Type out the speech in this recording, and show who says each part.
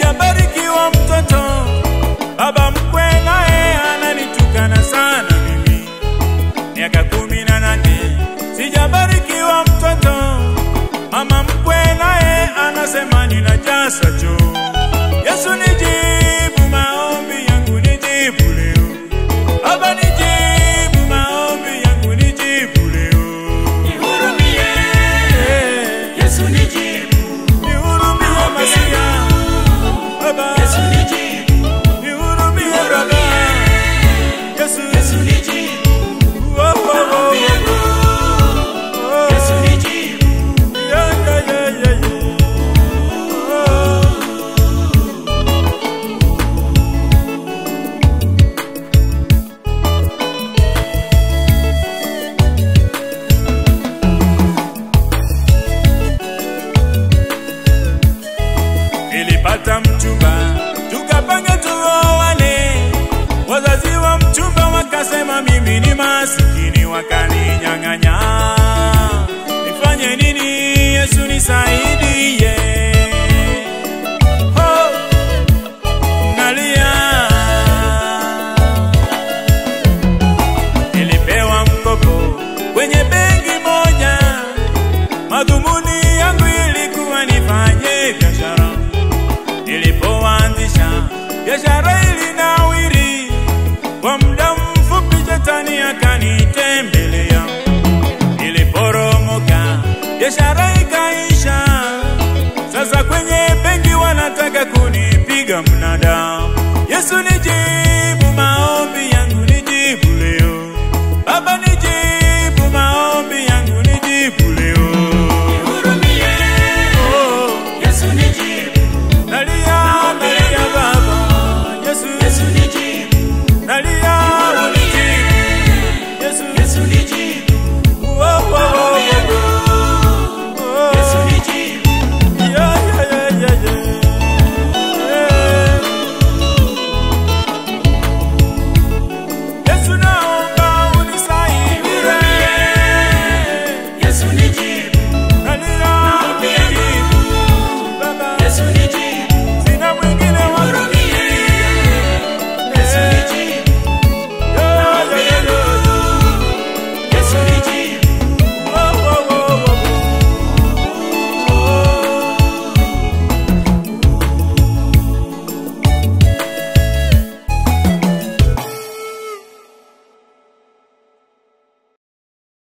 Speaker 1: sijabarikiwa mtoto, baba mkwe naye ananitukana sana mimi. Miaka kumi na nane sijabarikiwa mtoto, mama mkwe naye anasema ninajasa choo. Yesu nijibu maombi yangu, nijibu leo. Baba nijibu maombi yangu, nijibu leo.
Speaker 2: Nihurumie,
Speaker 1: Eh,
Speaker 2: Yesu nijibu.
Speaker 1: Nihurumie Masia, Baba.
Speaker 2: Yesu nijibu.
Speaker 1: Nihurumie Baba. Yesu,
Speaker 2: Yesu nijibu.
Speaker 1: oh, oh, oh,
Speaker 2: Maombi yangu.
Speaker 1: oh.
Speaker 2: Yesu nijibu.
Speaker 1: Yeah, yeah, yeah, yeah, yeah. Oh. Nilipata mchumba tukapanga tuoane, wazazi wa mchumba wakasema mimi ni masikini, wakaninyang'anya. Nifanye nini? Yesu nisaidie. Oh, nalia. Nilipewa mkopo kwenye benki moja, madhumuni yangu ilikuwa nifanye biashara. Nilipoanzisha biashara ilinawiri, kwa muda mfupi shetani akanitembelea. Niliporomoka, biashara ikaisha. Sasa kwenye benki wanataka kunipiga mnada. Yesu nijibu